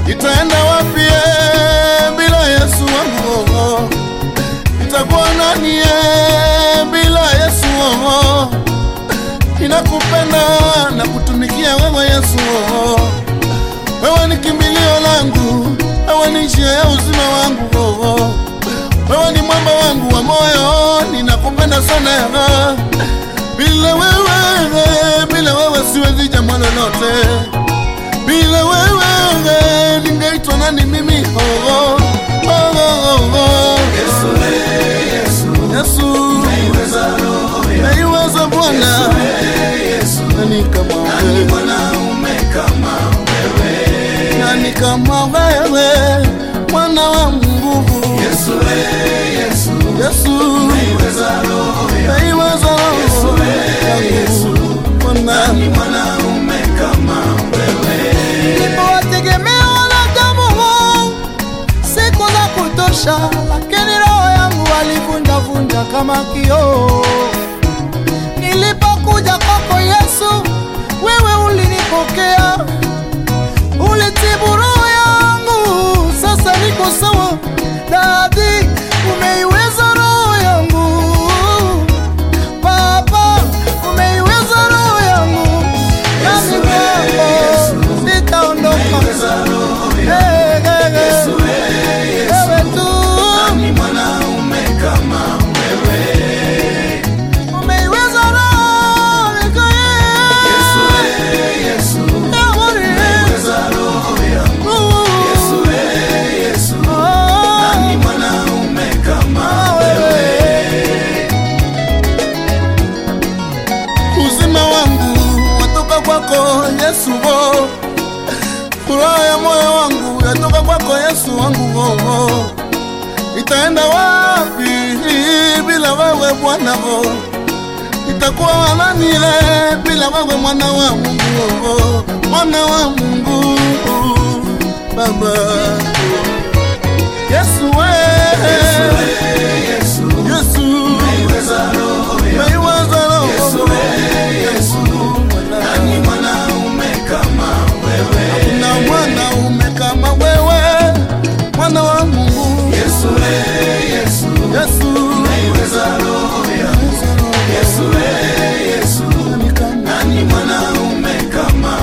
Itaenda wapi eh, bila Yesu wangu oh, oh. Itakuwa nani eh, bila Yesu oh, oh. Ninakupenda na kutumikia wewe Yesu oh, oh. Wewe ni kimbilio langu, wewe ni njia ya uzima wangu oh, oh. Wewe ni mwamba wangu wa moyo, ninakupenda sana. Bila wewe, bila wewe siwezi jambo lolote. Bila wewe ningeitwa nani mimi? Oh, oh, oh, oh, oh. Yesu, naiweza Bwana, nani kama wewe, nani kama wewe, mwana wa Mungu. Yesu, naiweza roho yangu, Bwana. Nilipowategemea wanadamu siku za kutosha, lakini roho yangu walivunjavunja kama kioo. Nilipokuja kwako Yesu, wewe ulinipokea, ulitibu roho yangu, sasa niko sawa. Dadi, umeiweza roho yangu, Baba, umeiweza roho yangu, nami kwako sitaondoka. Hey, hey, hey. Wewe tu umeiweza roho yangu, uzima wangu watoka kwako Yesu, oh. furaha ya moyo wangu yatoka kwako Yesu wangu oh, oh. Itaenda wapi bila wewe Bwana oh. Itakuwa nani ile bila wewe mwana wa Mungu oh, oh. mwana wa Mungu oh. Baba Yesu we Yesu umeiweza roho Yesu na mwanaume kama wewe mwana wa Mungu Yesu Nani kama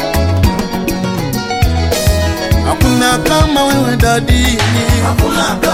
hakuna kama wewe dadini, hakuna